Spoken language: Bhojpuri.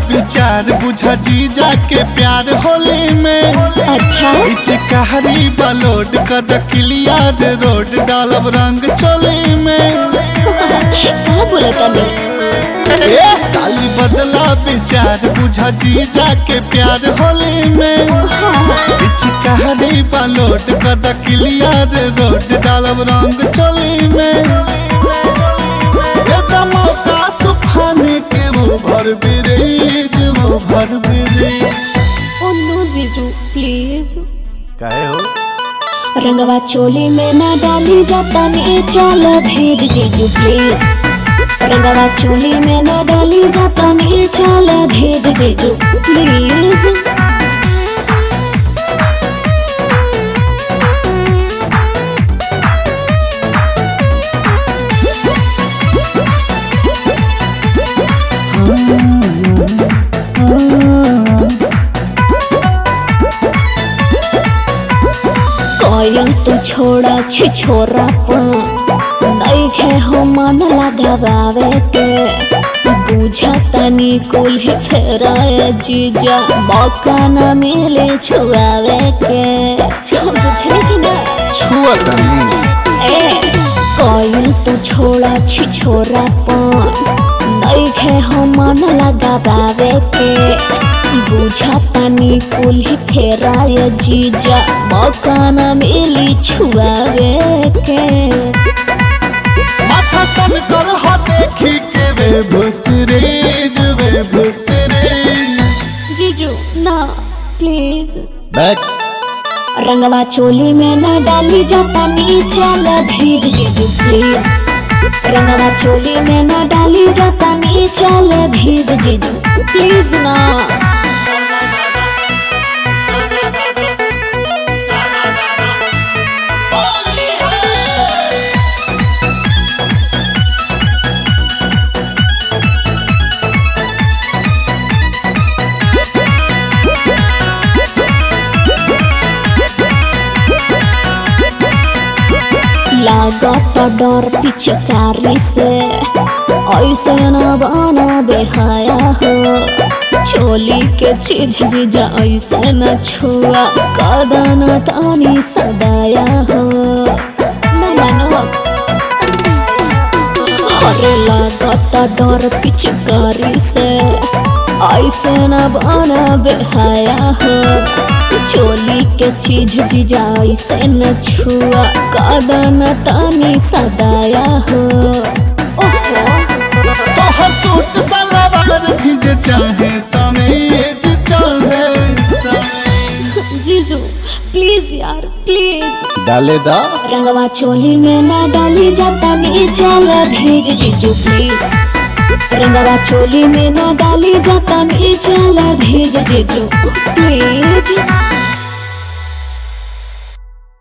विचार बुझा जीजा के प्यार होली में अच्छा कहारी बलोड कद क्लियर रोड डालब रंग चोली में कहा बोला तनी ए साली बदला विचार बुझा जीजा के प्यार होली में कहारी बलोड कद क्लियर रोड डालब रंग चोली में ये तो मौका तूफान के वो भर ब्रिज वो भर ब्रिज ओ नो जीजू प्लीज काहे हो रंगवा चोली में ना डाली जाता नी चल भेज जीजू प्लीज रंगवा चोली में ना डाली जाता नी चल भेज जीजू प्लीज कोयल तू छोड़ा छी छोरा नहीं खे हो मन लगावे के बुझा तनी कुल ही फेराए जीजा मौका न मिले छुआवे के हम बुझले कि ना छुआ तनी ए कोयल तू छोड़ा छी छोरा नहीं खे हो मन लगावे के बुझा तनी कुल ही फेराए जीजा मौका न मिली छुआवे के माथा सन कर हो देखी के वे भुसरेज वे भुसरेज जीजू ना प्लीज बैक रंगवा चोली में ना डाली जाता नी चल भेज जीजू प्लीज रंगवा चोली में ना डाली जाता नी चल भेज जीजू प्लीज ना लागत डर पिचकारी से ऐसे न बना बेहाया हो चोली के चीज जीजा ऐसे न छुआ कदन तानी सदाया हो न मानो अरे लागत डर पिचकारी से ऐसे न बना बेहाया हो चोली के चीज जीजा ऐसे न छुआ कदन तानी सदाया हो ओहो तोहर सूट सलवार भीज चाहे समेज चाहे समेज जीजू प्लीज यार प्लीज डाले दा रंगवा चोली में ना डाली जाता नी चल भेज जीजू प्लीज रंगवा चोली में ना डाली जाता नी चल भेज जीजू प्लीज